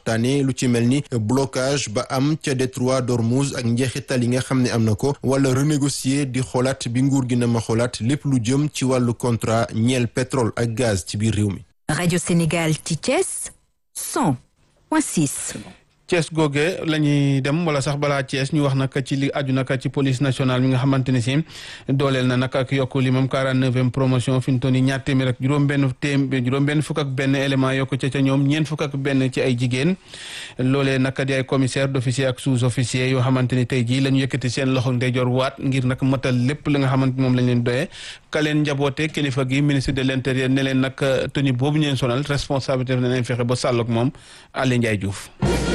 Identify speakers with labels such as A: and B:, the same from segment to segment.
A: waxtaane lu ci mel ni blocage ba am ca détroit d'Ormuz ak njeexital yi nga xam ne am na ko wala renégocier di xoolaat bi nguur gi na ma xoolaat lépp lu jëm ci wàllu contrat ñeel pétrole ak gaz ci biir réew mi.
B: Radio Sénégal ci Thiès 100.6.
C: Thiès googe la ñuy dem wala sax balaa Thiès ñu wax nag ci li aju nag ci police nationale mi nga xamante ne si dooleel na nag ak yokku li moom 49e promotion fi mu toll nii ñaar téeméer ak juróom-benn téeméer juróom-benn fukk ak benn élément yokku ca ca ñoom ñeent fukk ak benn ci ay jigéen loolee nag di ay commissaire d'officier ak sous-officier yoo xamante ni tey jii la ñu yëkkati seen loxo ndeyjoor waat ngir nag matal lépp li nga xamante moom lañ leen doyee ka leen njaboote kilifa gi ministre de l'intérieur ne leen nag tenue boobu ñu leen sonal responsabilité daf leen fexe ba sàll ak moom Aly Ndiaye Diouf.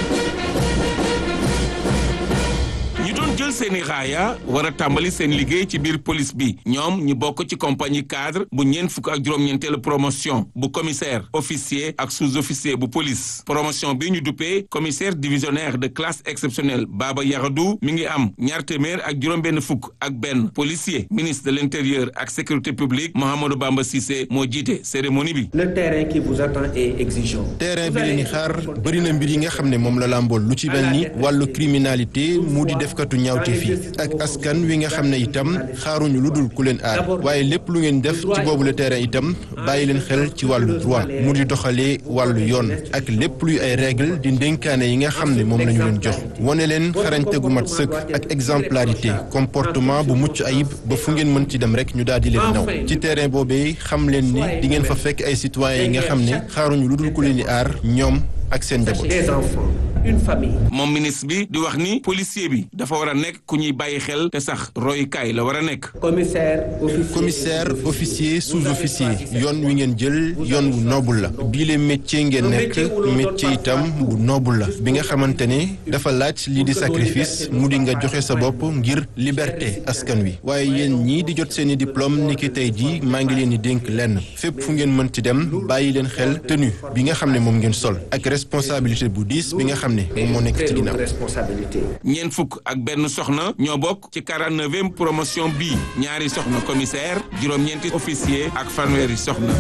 D: jël seeni raaya war a tàmbali seen liggéey ci biir police bi ñoom ñu bokk ci compagnie cadre bu ñeent fukk ak juróom-ñeenteelu promotion bu commissaire officier ak sous-officier bu police promotion bi ñu duppee commissaire divisionnaire de classe exceptionnelle Baba Yaradou mi ngi am ñaar téeméer ak juróom-benn fukk ak benn policier ministre de l'intérieur ak sécurité publique Mouhamadou Bamba Cissé moo jiite cérémonie bi.
E: le terrain qui vous attend est exigeant.
A: terrain bi leen di xaar bëri na mbir yi nga xam ne moom la làmbool lu ci mel ni wàllu criminalité mu di defkatu ñaawte fi ak askan wi nga xam ne itam xaaruñu lu dul ku leen aar waaye lépp lu ngeen def ci boobu le terrain itam bàyyi leen xel ci wàllu droit mu di doxalee wàllu yoon ak lépp luy ay règle di ndénkaane yi nga xam ne moom la ñu leen jox wane leen xarañte gu mat sëkk ak exemplarité comportement bu mucc ayib ba fu ngeen mën ci dem rek ñu daal di leen naw ci terrain boobee xam leen ni di ngeen fa fekk ay citoyens yi nga xam ne xaaruñu lu dul ku leen di aar ñoom ak seen njaboot.
E: des enfants une famille.
D: moom ministre bi di wax ni policier bi dafa war a nekk ku ñuy bàyyi xel te sax royukaay la war a nekk.
E: commissaire officier
A: commissaire officier sous-officier yoon wi ngeen jël yoon wu noble la bii le métier ngeen nekk métier itam bu noble la bi nga xamante ne dafa laaj lii di sacrifice mu di nga joxe sa bopp ngir liberté askan wi waaye yéen ñii di jot seeni diplôme ni ki tey jii maa ngi leen di dénk lenn fépp fu ngeen mën ci dem bàyyi leen xel tenue bi nga xam ne moom ngeen sol ak responsabilité bu diis bi nga xam ne moom moo nekk ci ginnaaw
E: responsabilité.
D: ñeent fukk ak benn soxna ñoo bokk ci 49e promotion bii ñaari soxna commissaire juróom-ñeenti officier ak fanweeri soxna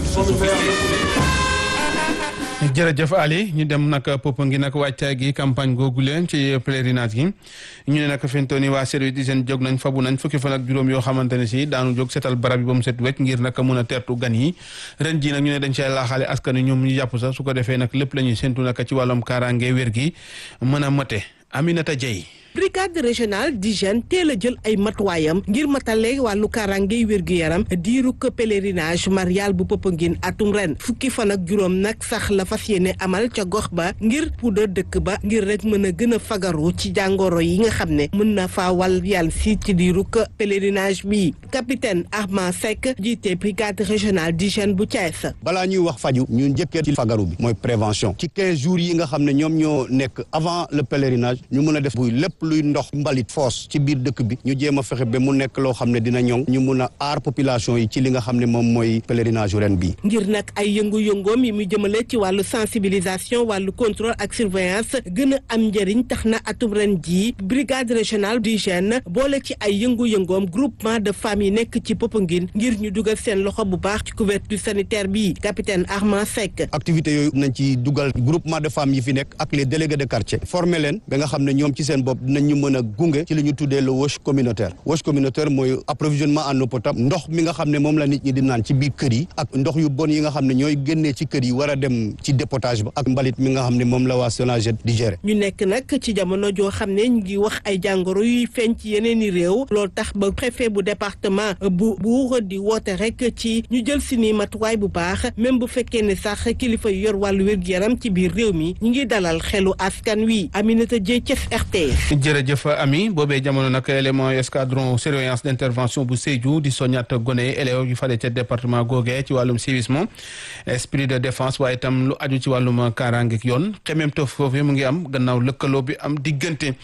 D: sous-officier.
C: jërëjëf Ali ñu dem nag Popenguine nag wàccaay gi campagne googu leen ci pèlerinage gi ñu ne nag fi mu toll nii waa service d'hygiène jóg nañ fabu nañ fukki fan ak juróom yoo xamante ne si daanu jóg setal barab yi ba mu set wecc ngir nag mun a teertu gan yi ren jii nag ñu ne dañ cay laaxaale askan wi ñoom ñu jàpp sax su ko defee nag lépp la ñuy séntu nag ci wàllum kaaraange wér gi mën a mate Aminata Dieye
F: brigade régionale d'hygiène teel a jël ay matuwaayam ngir matale wàllu kaaraangey wér-gu-yaram diiru ko pèlerinage marial bu Popenguine atum ren fukki fan ak juróom nag sax la fas yéene amal ca gox ba ngir puudar dëkk ba ngir rek mën a gën a fagaru ci jàngoro yi nga xam ne mën na faa wal yàlla si ci diiru ko pèlerinage bi capitaine Armand Seck jiite brigade régionale d'hygiène bu Thiès.
G: balaa ñuy wax faju ñu njëkkee ci fagaru bi mooy prévention ci 15 jours yi nga xam ne ñoom ñoo nekk avant le pèlerinage ñu mën a def buy lépp luy ndox mbalit foos ci biir dëkk bi ñu jéem a fexe ba mu nekk loo xam ne dina ñoŋ ñu mun a aar population yi ci li nga xam ne moom mooy pèlerinage ren bii
F: ngir nag ay yëngu-yëngoom yi mu jëmale ci wàllu sensibilisation wàllu contrôle ak surveillance gën a am njëriñ tax na atum ren jii brigade régionale d'hygiène boole ci ay yëngu-yëngoom groupement de femmes yi nekk ci Popenguine ngir ñu dugal seen loxo bu baax ci couverture sanitaire bi capitaine Armand Seck
G: activités yooyu nañ ci dugal groupement de femmes yi fi nekk ak les délégués de quartier former leen ba nga xam ne ñoom ci seen bopp dinañ ñu mën a gunge ci li ñu tuddee le wash communautaire wash communautaire mooy approvisionnement en eau potable ndox mi nga xam ne moom la nit ñi di naan ci biir kër yi ak ndox yu bon yi nga xam ne ñooy génnee ci kër yi war a dem ci dépotage ba ak mbalit mi nga xam ne moom la waa SONAGED di gérer
F: ñu nekk nag ci jamono joo xam ne ñu ngi wax ay jàngoro yuy feeñ ci yeneen i réew loolu tax ba préfet bu département bu Mbour di woote rek ci ñu jël si ni matuwaay bu baax même bu fekkee ne sax kilifa yu yor wàllu wér-gu-yaram ci biir réew mi ñu ngi dalal xelu askan wi Aminata Dieye Thiès RTS.
C: jërëjëf ami boobee jamono nag élément escadron surveillance d'intervention bu Sédhiou di soññat gone élèves yu fale ca département googee ci wàllum civisme esprit de défense waaye itam lu aju ci wàllum kaaraange ak yoon xemem tof foofu mu ngi am gannaaw lëkkaloo bi am diggante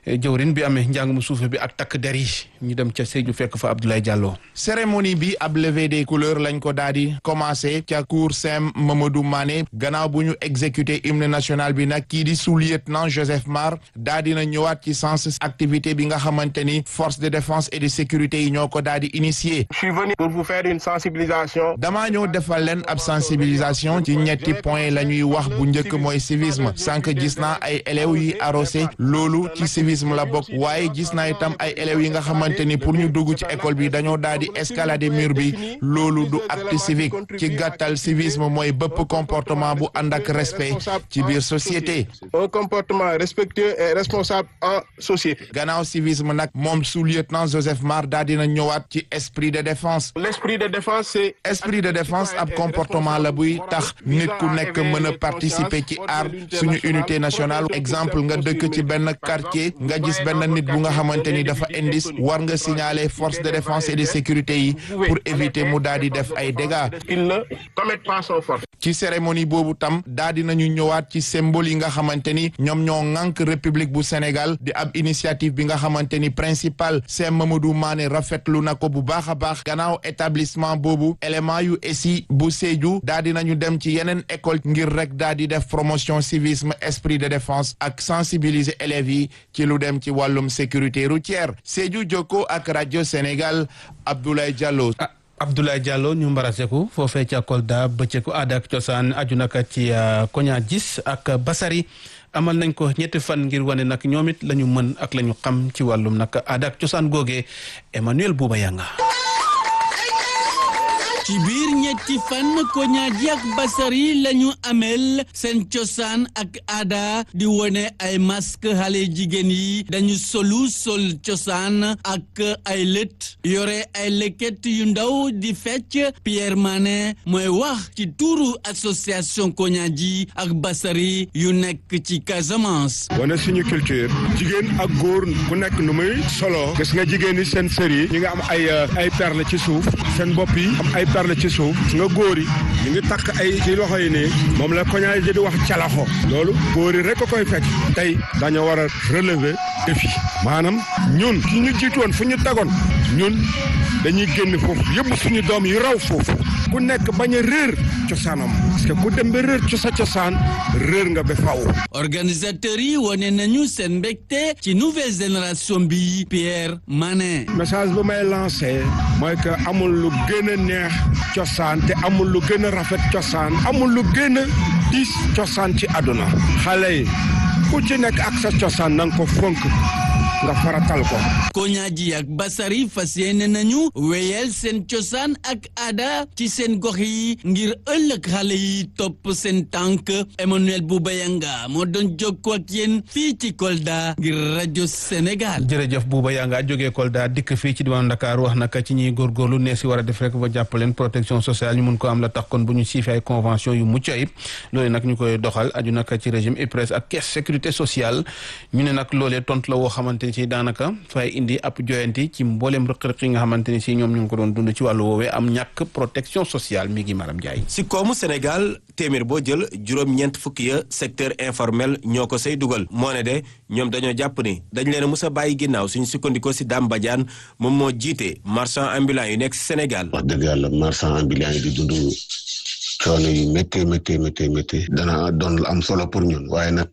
C: jëwrin bi amee njàng mu suufe bi ak takk der yi ñu dem ca Sédhiou fekk fa Abdoulaye Diallo.
H: cérémonie bi ab levée des couleurs lañ ko daal di commencé ca cour Saint Mamadou Mané gannaaw bu ñu exécuté hymne national bi nag kii di sous-lieutenant Joseph Mar daal dina ñëwaat ci sens activité bi nga xamante ni force de défense et de sécurité yi ñoo ko daal di initié.
I: je suis venu pour vous faire une sensibilisation.
H: damaa ñëw defal leen ab sensibilisation ci ñetti point la ñuy wax bu njëkk mooy civisme sànq gis naa ay élèves yi arrosé loolu ci civisme la bokk waaye gis naa itam ay élèves yi nga xamante ni pour ñu dugg ci école bi dañoo daal di escalader mur bi loolu du acte civique ci gàttal civisme mooy bëpp comportement bu ànd ak respect ci biir société.
I: un comportement respectueux et responsable en société.
H: gannaaw civisme nag moom sous-lieutenant Joseph Mar daal dina ñëwaat ci esprit de défense.
I: l'esprit de défense c'est.
H: esprit de défense ab comportement la buy tax nit ku nekk mën a participer ci aar suñu unité nationale exemple nga dëkk ci benn quartier nga gis benn nit bu nga xamante ni dafa indis war nga signaler force de défense et de sécurité yi pour éviter mu daal di def ay dégâts.
I: il ne commet pas son force.
H: ci cérémonie boobu tam daal di nañu ñëwaat ci symbole yi nga xamante ni ñoom ñoo ŋànk république bu Sénégal di ab initiative bi nga xamante ni principal Saint Mamadou Mané rafetlu na ko bu baax a baax gannaaw établissement boobu élément yu ESI bu Sédhiou daal di nañu dem ci yeneen école ngir rek daal di def promotion civisme esprit de défense ak sensibiliser élèves yi ci lu dem ci wàllum sécurité routière Sédhiou Jokko ak rajo Sénégal Abdoulaye Diallo.
C: Abdoulaye Diallo ñu mbaraseku foofee ca Kolda bëccëgu aada ak cosaan aju naka ci koña gis ak basari amal nañ ko ñetti fan ngir wane nag ñoom it la ñu mën ak la ñu xam ci wàllum nag aada ak cosaan googee Emmanuel Bouba Yanga
J: ci biir ñetti fan koñaaji ak basari lañu amel seen cosaan ak aada di wone ay masque xale jigéen yi dañu solu sol cosaan ak ay lët yore ay leket yu ndaw di fecc Pierre Mané mooy wax ci tuuru association koñaaji ak basari yu nekk ci Casamance.
I: wane suñu culture jigéen ak góor ku nekk nu muy solo gis nga jigéen yi seen sër yi ñi nga am ay ay perle ci suuf seen bopp yi am ay perle ci suuf nga góor yi ñu ngi takk ay ci loxo yi nii moom la koñaay ji di wax calaxo loolu góor yi rek a koy fekk tey dañoo war a relever défi maanaam ñun ki ñu jiitu woon fu ñu tegoon ñun dañuy génn foofu yëpp suñu doom yi raw foofu ku nekk bañ a réer cosaanam parce que ku dem ba réer ci sa cosaan réer nga ba faw
J: organisateurs yi wane nañu seen mbégte ci nouvelle génération bi Pierre Mané.
I: message bu may lancé mooy que amul lu gën a neex cosaan te amul lu gën a rafet cosaan amul lu gën a diis cosaan ci àdduna xale yi ku ci nekk ak sa cosaan na nga ko fonk nga faratal ko.
J: koñaaji ak basari fas yéene nañu wéyal seen cosaan ak aada ci seen gox yi ngir ëllëg xale yi topp seen tànk Emmanuel Boubayanga moo doon jokkoo ak yéen fii ci Kolda ngir rajo Sénégal.
C: jërëjëf Bouba Yanga jógee Kolda dikk fii ci diwaanu Dakar wax naka ci ñuy góorgóorlu nee si war a def rek ba jàppaleen protection sociale ñu mun ko am la tax kon bu ñu siifee ay convention yu mucc ayib loolu nag ñu koy doxal aju naka ci régime IPRES ak caisse sécurité sociale ñu ne nag loolee tontu la woo xamante ni si daanaka fay indi ab joyanti ci mbooleem rëq-rëq yi nga xamante ni si ñoom ñu ngi ko doon dund ci wàllu woowee am ñàkk protection sociale mi ngi maram Ndiaye.
K: si koomu Sénégal téeméer boo jël juróom-ñeent fukki ya secteur informel ñoo ko say dugal moo ne de ñoom dañoo jàpp ni dañ leen a mus a bàyyi ginnaaw suñu sukkandikoo si Dame Badiane moom moo jiite marchand ambulant yu nekk si Sénégal.
L: wax dëgg yàlla marchand ambulant yi di dund coono yu métti métti métti métti dana doon lu am solo pour ñun waaye nag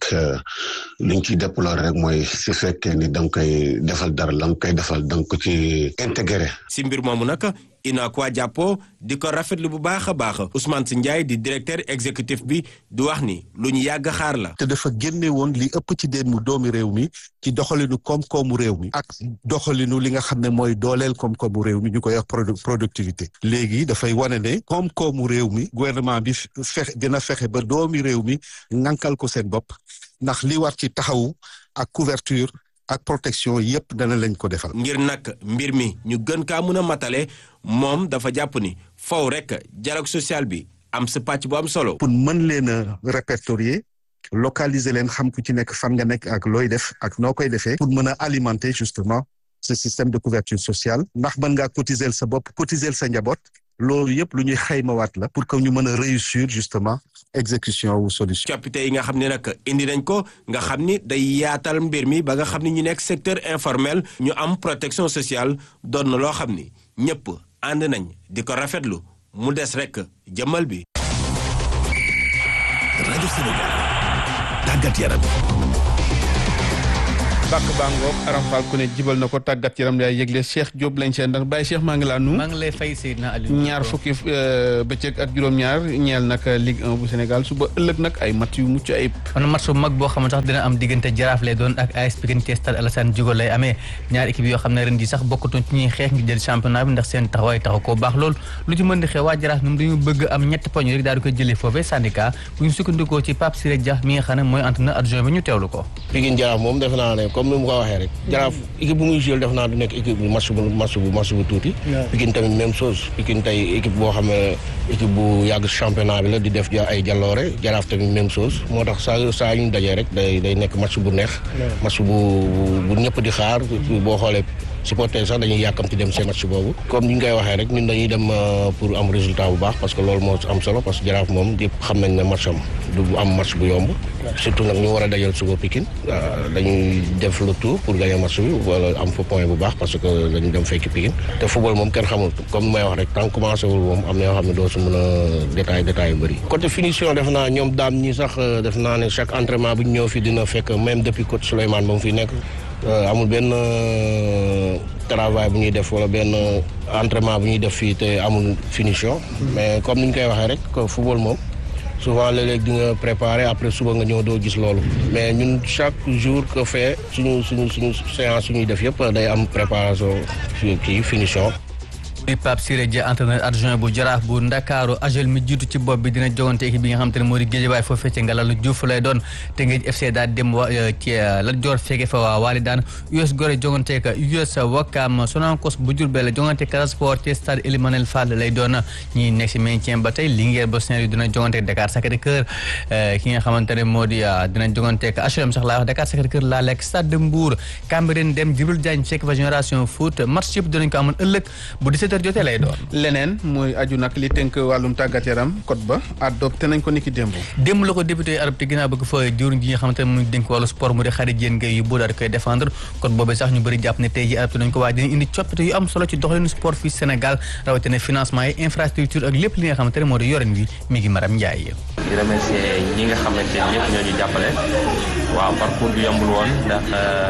L: liñ ciy déplorer rek mooy su fekkee ni da nga koy defal dara la nga koy defal da nga ko ci intégré.
K: si mbir moomu nag UNACOIS jàppoo di ko rafetlu bu baax a baax Ousmane Sy Ndiaye di directeur exécutif bi di wax ni lu ñu yàgg xaar la.
M: te dafa génne woon li ëpp ci déemu doomi réew mi ci doxalinu koom-koomu réew mi ak doxalinu li nga xam ne mooy dooleel koom-koomu réew mi ñu koy wax productivité léegi dafay wane ne koom-koomu réew mi gouvernement bi fexe dina fexe ba doomi réew mi ŋànkal ko seen bopp ndax li war ci taxawu ak couverture ak protection yépp dana lañ ko defal.
K: ngir nag mbir mi ñu gën kaa mun a matale moom dafa jàpp ni faw rek dialogue social bi am sa pàcc bu am solo.
M: pour mën leen a répertorier localiser leen xam ku ci nekk fan nga nekk ak looy def ak noo koy defee. pour mën a alimenter justement ce système de couverture sociale. ndax mën ngaa cotiser sa bopp cotiser sa njaboot. loolu yëpp lu ñuy xaymawaat la pour que ñu mën a réussir justement exécution wu solution.
K: coppite yi nga xam ne nag indi nañ ko nga xam ni day yaatal mbir mi ba nga xam ni ñu nekk secteur informel ñu am protection sociale doon na loo xam ni ñëpp ànd nañ di ko rafetlu mu des rek jëmmal bi.
N: rajo Sénégal tàggat yaram.
C: bàkk bàngoog aram faal ku ne jibal na ko tàggat yaram yaay yëgle Cheikh Diop lañ seen ndax Baye Cheikh maa ngi laa nu
O: maa ngi lay fay Seydina Aliou
C: ñaar fukki bëccëg ak juróom-ñaar ñeel nag Ligue 1 bu Sénégal suba ëllëg nag ay mat yu mucc ayib
O: man match bu mag boo xam ne sax dina am diggante jaraaf lay doon ak AS Pikine ci stade Alassane Djigo lay amee ñaar équipe yoo xam ne ren ji sax bokkatuñ ci ñuy xeex ngir jël championnat bi ndax seen taxawaay taxaw koo baax lool lu ci mën di xew waa jaraaf ñoom dañu bëgg am ñetti poñ rek daal di koy jëlee foofee syndicat bu ñu sukkandikoo ci Pape Siré Dia mi nga xam ne mooy entraîneur adjoint bi ñu teewlu ko
P: Pikine jaraaf moom defe naa ne comme ni mu ko waxee rek jaraaf équipe bu muy joué def naa du nekk équipe bu match bu match bu match bu tuuti Pikine tamit même chose Pikine tey équipe boo xam ne équipe bu yàgg championnat bi la di def ay jaloore jaraaf tamit même chose moo tax saa saa ñu dajee rek day day nekk match bu neex match bu bu ñëpp di xaar boo xoolee supporter sax dañuy yàkkamti dem seen match boobu comme ni ñu koy waxee rek ñun dañuy dem pour am résultat bu baax parce que loolu moo am solo parce que jaraaf moom yëpp xam nañ ne match am du am match bu yomb surtout nag ñu war a dajal suba Pikine dañuy def le tour pour gagner match bi wala am fa point bu baax parce que dañu dem fekki Pikine te football moom kenn xamul comme may wax rek tant commencé wul moom am na yoo xam ne doo si mën a détail détail yu bëri côté finition def naa ñoom daam ñi sax def naa ne chaque entraînement bu ñu ñëw fi dina fekk même depuis coach Souleymane ba mu fi nekk amul benn travail bu ñuy def wala benn entraînement bu ñuy def fii te amul finition mais comme ni ñu koy waxee rek football moom souvent léeg-léeg di nga préparer après suba nga ñëw doo gis loolu mais ñun chaque jour que fait suñu suñu suñu séance suñuy def yëpp day am préparation kii finition
O: di Pape Siré Dia entraîneur adjoint bu jaraaf bu Ndakaaru agel mi jiitu ci bopp bi dina jogante équipe bi nga xam te ne moo di Géejawaay foofee ci Ngalalu Diouf lay doon te ngeen FC daal dem wa ci Lat Dior feege fa waa Waali daan US Gorée jogante ka US Wakam Sonacos bu Diourbel jogante Casa Sport ci stade Elimanel Fall lay doon ñi nekk si maintien ba tey Linguère ba Saint-Louis dina jogante Dakar Sacré-Cœur ki nga xamante ne moo di dina jogante ka HLM sax laa wax Dakar Sacré-Cœur laa lekk stade de Mbour Cambérène dem Djibril Diagne fekk fa Génération Foot match yëpp dinañ ko amoon ëllëg bu 17 jotee lay doon
C: leneen mooy aju nag li tënk wàllum tàggat yaram code ba adopté nañ ko niki démb
O: démb la ko député adopté ginnaaw bëgg fa jëwriñ ji nga xamante ne mu dénk wàllu sport mu di xarit yéen ngay yu boo daal di koy défendre code boobee sax ñu bëri jàpp ne tey ji adopté nañ ko waaye dina indi coppite yu am solo ci doxalinu sport fii Sénégal rawatina financement yi infrastructure ak lépp li nga xamante ne moo di yoren wi mi ngi Maram Ndiaye
Q: di remercier ñi nga xamante ne ñëpp ñoo ñu jàppale waaw parcours bi yombul woon ndax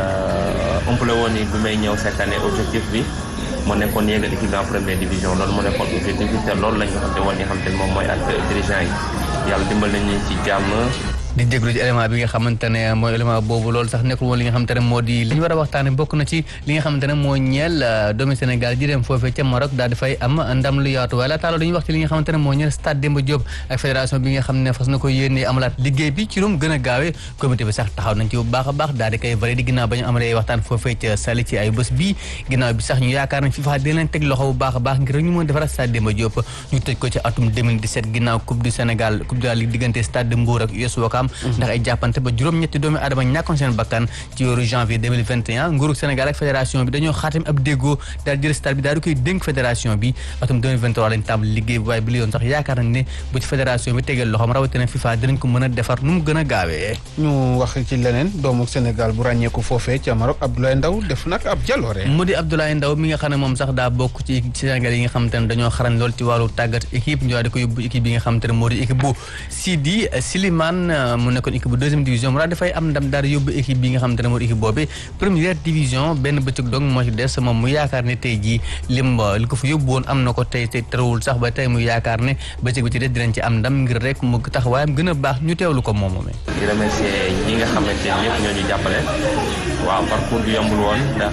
Q: umpale woon ni bi may ñëw cette année objectif bi moo nekkoon yéegal équipe en première division loolu moo nekkoon objectif bi te loolu la ñu xam te woon nga xam te moom mooy ak dirigeant yi yàlla dimbal nañu ci jàmm
O: di déglu ci élément bi nga xamante ne mooy élément boobu loolu sax nekkul woon li nga xamante ne moo di li ñu war a waxtaane bokk na ci li nga xamante ne moo ñeel doomi Sénégal ji dem foofee ca Maroc daal di fay am ndam lu yaatu waaye laata loolu dañuy wax ci li nga xamante ne moo ñeel stade Demba Diop ak fédération bi nga xam ne fas na ko yéene amalaat liggéey bi ci rum gën a gaawee comité bi sax taxaw nañ ci bu baax a baax daal di koy validé ginnaaw ba ñu amalee waxtaan foofee ca Saly ci ay bés bii ginnaaw bi sax ñu yaakaar nañ FIFA dina leen teg loxo bu baax a baax ngir ñu mën defaraat stade Demba Diop ñu tëj ko ci atum 2017 ginnaaw coupe du Sénégal coupe de la Ligue diggante stade de Mbour ak US Ouakam ndax ay jàppante ba juróom-ñetti doomi aadama ñàkkoon seen bakkan ci weeru janvier 2021 nguurug Sénégal ak fédération bi dañoo xaatim ab déggoo daal jël stade bi daal di koy dénk fédération bi atum 2023 lañ tàmbali liggéey bi waaye bi li yoon sax yaakaar nañ ne bu ci fédération bi tegeel loxoom rawatina FIFA dinañ ko mën a defar nu mu gën a gaawee
C: ñu wax ci leneen doomu Sénégal bu ràññeeku foofee ca Maroc Abdoulaye Ndaw def nag ab jaloore
O: mu di Abdoulaye Ndaw mi nga xam ne moom sax daa bokk ci Sénégal yi nga xamante ne dañoo xarañ lool ci wàllu tàggat équipe ñu daal di ko yóbbu équipe bi nga xamante ne moo di équipe bu Sidi Slimane mu nekkoon équipe bu deuxième division mu daal dafay am ndam daal di yóbbu équipe bi nga xamante ne moo di équipe boobu première division benn bëccëg dong moo ci des moom mu yaakaar ne tey jii lim li ko fa yóbbu woon am na ko tey te terewul sax ba tey mu yaakaar ne bëccëg bi ci des dinañ ci am ndam ngir rek mu taxawaayam gën a baax ñu teewlu ko moom moomee
Q: di remercier ñi nga xamante ne ñëpp ñoo ñu jàppale waaw parcours bi yombul woon ndax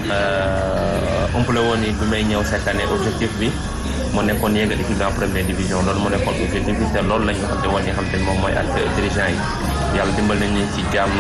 Q: umpale woon ni bi may ñëw cette année objectif bi moo nekkoon yéegal équipe en première division loolu moo nekkoon objectif bi te loolu la ñu xam te woon nga xam te moom mooy ak dirigeant yi yàlla dimbal nañu ci jàmm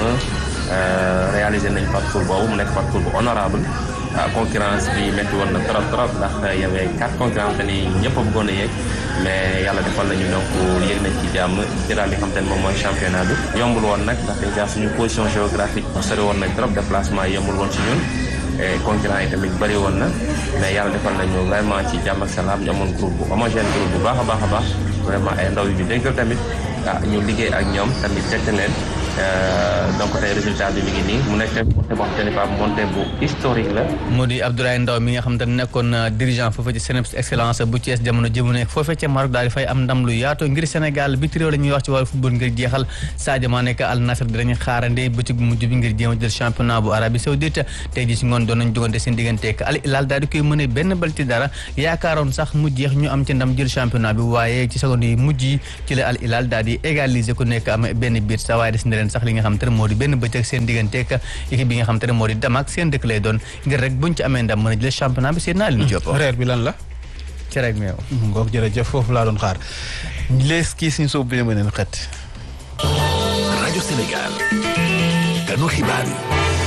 Q: réalisé nañ parcours boobu mu nekk parcours bu honorable concurrence bi métti woon na trop trop ndax y avait quatre concurrents ni ñëpp a bëggoon a yéeg mais yàlla defal nañu donc yéeg nañ ci jàmm jëlaat li xam te ne moom mooy championnat bi yombul woon nag ndax déjà suñu position géographique sori woon nañ trop déplacement yi yombul woon ci ñun concurrents yi tamit bëri woon na mais yàlla defal nañu vraiment ci jàmm ak salaam ñu amoon groupe bu homogène groupe bu baax a baax a baax vraiment ay ndaw yu ñu déggal tamit ah ñu liggéey ak ñoom tamit tette leen donc tey résultat bi mi ngi nii mu nekk montée boo xamante ne pas montée bu historique la.
O: moo di Abdoulaye Ndaw mi nga xam te ne nekkoon dirigeant foofee ci CNEPS excellence bu Thiès jamono jëmu nekk foofee ca Maroc daal di fay am ndam lu yaatu ngir Sénégal bi réew la ñuy wax ci wàllu football ngir jeexal Sadio Mané nekk Al Nassr dinañu xaarande bëccëg bu mujj bi ngir jéem a jël championnat bu Arabie Saoudite tey ji si ngoon doon nañ jogante seen diggante ak Al Hilal daal di koy mëne benn bal ci dara yaakaaroon sax mu jeex ñu am ci ndam jël championnat bi waaye ci seconde yi mujj yi ci la Al Hilal daal di égaliser ku nekk am benn biir sa waaye des na leen sax li nga xam te ne moo di benn bëccëg seen diggante ak équipe bi nga xam te ne moo di Damak seen dëkk lay doon ngir rek buñ ci amee ndam mën a jël championnat bi seen naa leen Diop.
C: reer bi lan la.
O: cere ak meew.
C: ngoog jërëjëf foofu laa doon xaar lees kii suñu soob bi ne mëneen xet.
N: rajo Sénégal. kanu xibaar yi.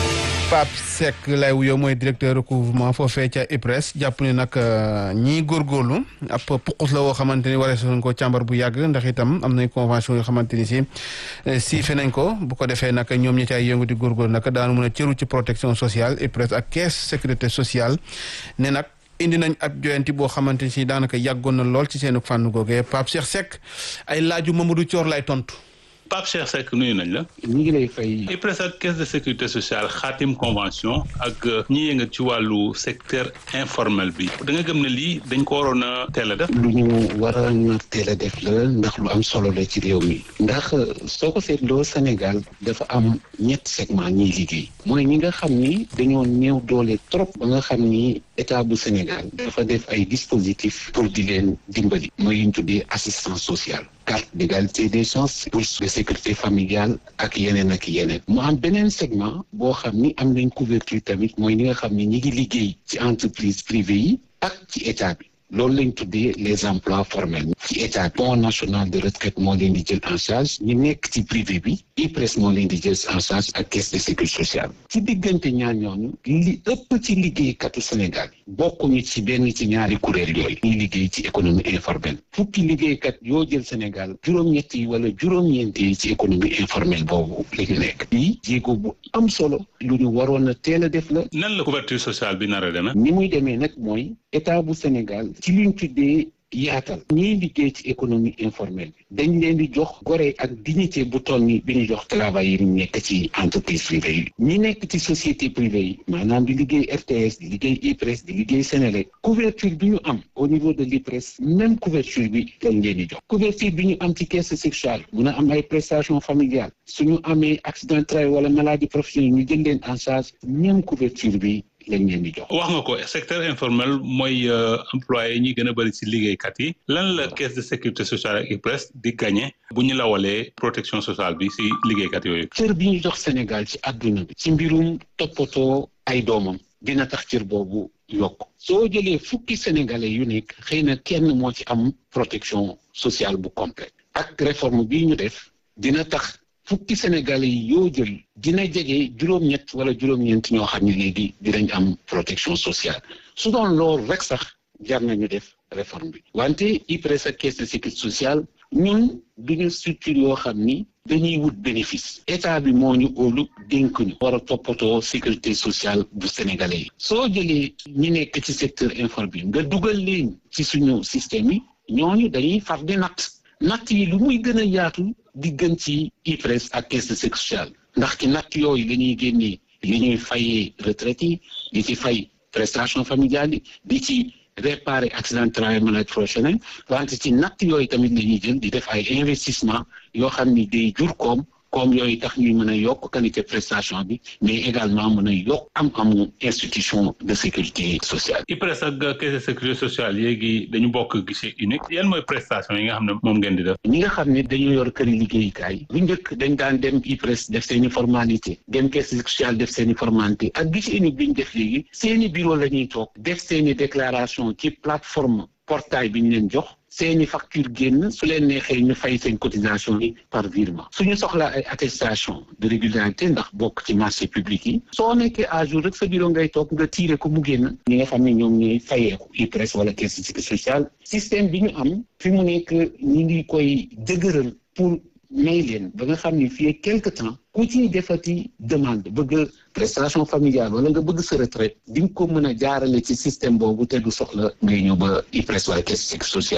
C: Pape Seck lay wuyoo mooy directeur recouvrement foofee ca IPRES jàpp ne nag ñii góorgóorlu ab puqus la woo xamante ni waree nañ ko càmbar bu yàgg ndax itam am nañ convention yoo xamante ni si siife nañ ko bu ko defee nag ñoom ñi cay yëngu di góorgóorlu nag daanu mën a cëru ci protection sociale IPRES ak caisse sécurité sociale ne nag indi nañ ab joyanti boo xamante ni si daanaka yàggoon na lool ci seen fànn googee Pape Cheikh Seck ay laaju Mamadou Thior lay tontu.
R: Pape Cheikh Seck nuyu nañ la.
S: ñu ngi lay fay.
R: IPRES ak caisse de sécurité sociale xaatim convention ak ñi yëngat ci wàllu secteur informel bi da nga gëm ne lii dañ ko waroon a teel a def.
S: lu ñu waroon a teel a def la ndax lu am solo la ci réew mi. ndax soo ko seetloo Sénégal dafa am ñett segment ñiy liggéey. mooy ñi nga xam ni dañoo néew doole trop. ba nga xam ni état bu Sénégal dafa def ay dispositifs pour di leen dimbali. mooy yu ñu tuddee assistance sociale. carte d'égalité des chances bourse de sécurité familiale ak yeneen ak yeneen mu am beneen segment boo xam ni am nañ couverture tamit mooy ñi nga xam ni ñi ngi liggéey ci entreprise privée yi ak ci état bi loolu lañ tuddee les emplois formels ci état bi fonds national de retraite moo leen di jël en charge ñi nekk ci privé bi IPRES moo leen di jël en charge ak caisse de sécurité sociale ci diggante ñaar ñooñu li ëpp ci liggéeykatu Sénégal bokkuñu ci benn ci ñaari kuréel yooyu ñuy liggéey ci économie informelle fukki liggéeykat yoo jël Sénégal juróom-ñett yi wala juróom-ñeent yi ci économie informelle boobu la ñu nekk bii jéego bu am solo lu ñu waroon a teel a def la
R: nan la couverture sociale bi nar a demee
S: ni muy demee nag mooy état bu Sénégal ci luñ tuddee yaatal ñiy liggéey ci économie informelle bi dañ leen di jox gore ak dignité bu toll ni bi ñu jox travail yi ñu nekk ci entreprise privée yi ñi nekk ci société privée yi maanaam di liggéey RTS di liggéey IPRES di liggéey Sénélec couverture bi ñu am au niveau de l'IPRES même couverture bi lañ leen di jox couverture bi ñu am ci caisse sociale mun a am ay prestations familiales suñu amee accident de travail wala maladie professionnelle ñu jël leen en charge même couverture bi lañ leen di jox.
R: wax nga ko secteur informel mooy employé ñi gën a bëri ci liggéeykat yi lan la caisse de sécurité sociale ak IPRES di gagné bu ñu lawalee protection sociale bi ci liggéeykat yooyu.
S: cër bi ñu jox Sénégal ci àdduna bi. ci mbirum toppatoo ay doomam dina tax cër boobu yokk soo jëlee fukki sénégalais yu nekk xëy na kenn moo ci am protection sociale bu complète ak réforme bii ñu def dina tax. fukki sénégalais yi yoo jël dina jege juróom-ñett wala juróom-ñeent ñoo xam ne léegi dinañ am protection sociale su doon loolu rek sax jar nañu def réforme bi wante IPRES ak caisse de sécurité sociale ñun duñu structure yoo xam ni dañuy wut bénéfice état bi moo ñu óolu dénk ñu war a toppatoo sécurité sociale bu sénégalais yi soo jëlee ñi nekk ci secteur informel bi nga dugal leen ci suñu système yi ñooñu dañuy far di natt natt yi lu muy gën a yaatu di gën ci IPRES ak caisse de sécurité sociale ndax ci natt yooyu la ñuy génnee li ñuy fayee retraite yi di ci fay prestation familiale yi di ci réparer accident de travail maladie professionnelle wante ci natt yooyu tamit la ñuy jël di def ay investissement yoo xam ni day jur koom koom yooyu tax ñuy mën a yokk qualité prestation bi mais également mën a yokk am-amu institution de sécurité sociale.
R: IPRES ak caisse de sécurité sociale léegi dañu bokk guichet unique yan mooy prestation yi nga xam ne moom ngeen di def.
S: ñi nga xam ne dañoo yor këri liggéeyukaay bu njëkk dañ daan dem IPRES def seen i formalité dem caisse sociale def seen i formalité ak guichet unique bi ñu def léegi seen i bureau la ñuy toog def seen i déclaration ci plateforme portail bi ñu leen jox. seeni facture génn su leen neexee ñu fay seen cotisation yi par virement suñu soxlaa ay attestation de régularité ndax bokk ci marché public yi soo nekkee à jour rek sa bureau ngay toog nga tiire ko mu génn ñi nga xam ne ñoom ñooy fayeeku IPRES wala caisse de sécurité sociale système bi ñu am fi mu nekk ñi ngi koy dëgëral pour may leen ba nga xam ne fii quelque temps ku ci defati demande bëgg prestation familiale wala nga bëgg sa retraite di nga ko mën a jaarale ci système boobu te du soxla ngay ñëw ba IPRES wala caisse de sécurité sociale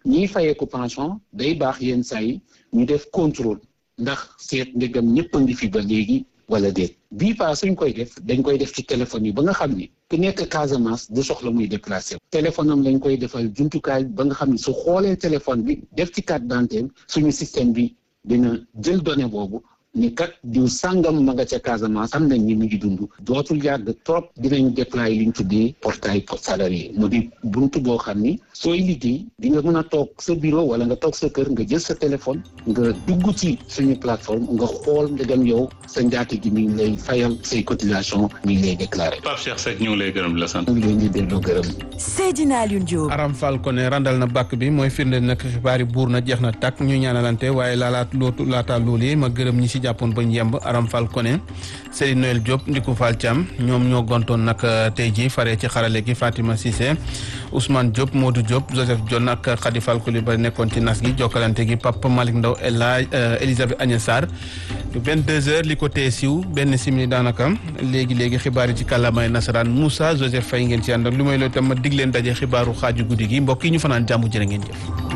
S: ñiy fayeeku pension day baax yenn saa yi ñu def contrôle ndax seet ndegam ñëpp a ngi fi ba léegi wala déet bii paa suñ koy def dañ koy def ci téléphone yi ba nga xam ni ku nekk Casamance du soxla muy déplacé téléphone am lañ koy defal jumtukaay ba nga xam ni su xoolee téléphone bi def ci carte d'identité suñu système bi dina jël données boobu ni kat diw sàngam ma nga ca Casamance am nañ ñi mu ngi dund dootul yàgg trop dinañ déployer li ñu tuddee portail salarié mu di buntu boo xam ni sooy liggéey di nga mën a toog sa bureau wala nga toog sa kër nga jël sa téléphone nga dugg ci suñu plateforme nga xool ndegam yow sa njaati gi mi ngi lay fayal say cotisation mi ngi lay déclaré.
R: Pape Cheikh Seck ñu ngi lay gërëm di la sant.
S: ñu ngi leen di delloo gërëm.
B: Seydina Alioune Diop.
C: Aram Fall ko ne randal na bàkk bi mooy firnde nag xibaar yi buur na jeex na tàkk ñu ñaanalante waaye laalaat lootu laata loolu yi ma gërëm ñi si jàppoon bañ yemb Aram Fall ko ne Seydou Noël Diop Ndiku Fall Thiam ñoom ñoo gontoon nag tey ji faree ci xarale gi Fatima Cissé Ousmane Diop Modou Diop Joseph Dione ak Khady Fall Coulibaly nekkoon ci nas gi jokkalante gi Papa Malick Ndaw Ella Elisabeth Agnès Sarr 22h li ko tee siw benn simili daanaka léegi léegi xibaar yi ci kàllaamay nasaraan Moussa Joseph Faye ngeen ci ànd ak lu may loolu tam ma dig leen daje xibaaru xaaju guddi gi mbokk yi ñu fanaan jàmm jërë ngeen jëf.